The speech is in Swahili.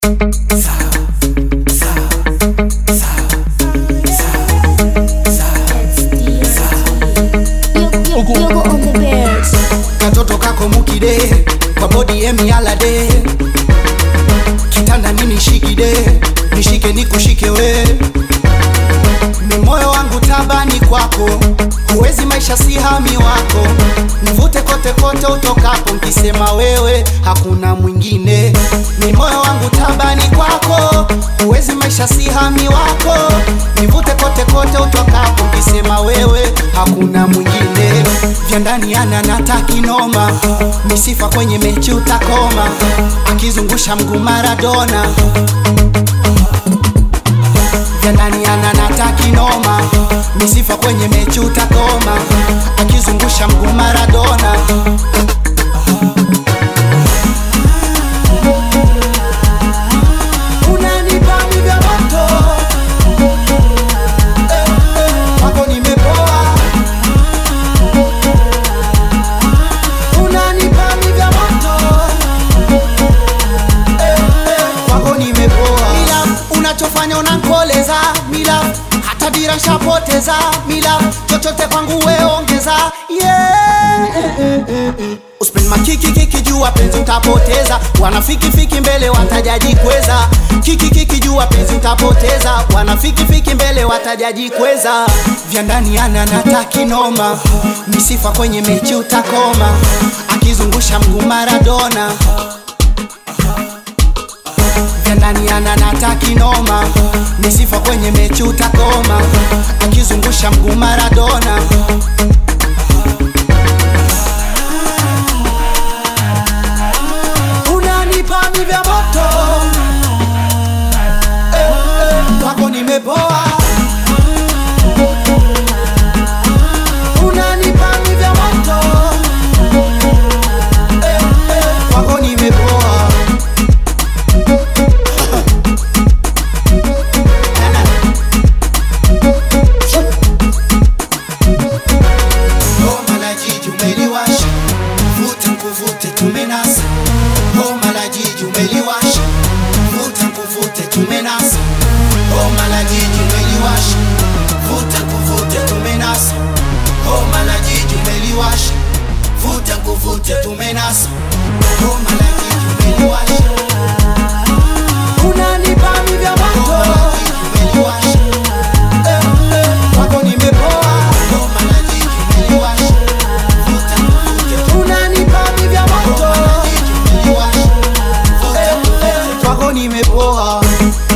Yogo on the bears. katoto kako mukide kwa bodi emialade kitanda nini shikide nishike nikushike we ni moyo wangu tabani kwako huwezi maisha si hami wako nivute kote kote utokapo nkisema wewe hakuna mwingine ni moyo wangu tabani kwako huwezi maisha si hami wako nivute kote kote utokapo nkisema wewe hakuna mwingine vya ndani ana natakinoma misifa kwenye mechi utakoma akizungusha mguu maradona vya ndani ana natakinoma misifa kwenye mechi utakoma akizungusha mguu maradona unanipa mi vya moto Eh, eh, kwako nimepoa unanipa mi vya moto Eh, eh, kwako nimepoa mila unachofanya unankoleza mila hata dira nshapoteza mila chochote kwangu weongeza yeah. Uspend makiki kiki jua penzi utapoteza wanafiki fiki mbele watajaji kweza kiki kiki jua penzi utapoteza wanafiki fiki mbele watajaji kweza vya ndani ana natakinoma misifa kwenye mechi utakoma akizungusha mguu maradona vya ndani ana natakinoma misifa kwenye mechi utakoma akizungusha mguu maradona unanipa mi vya moto eh, eh, kwako nimepoa unanipa mi vya moto eh, eh, kwako nimepoa Homa la jiji umeliwasha, vuta nkuvute tumenasa. Homa la jiji umeliwasha, vuta nkuvute tumenasa. Homa la jiji umeliwasha, vuta nkuvute tumenasa. Homa la jiji umeliwasha, vuta nkuvute tumenasa. Homa la jiji umeliwasha. Unanipa mi vya moto. Homa la jiji umeliwasha. Eh, eh, kwako nimepoa. Homa la jiji umeliwasha. Vuta nkuvute unanipa mi vya moto. Homa la jiji umeliwasha. Vuta nkuvute kwako nimepoa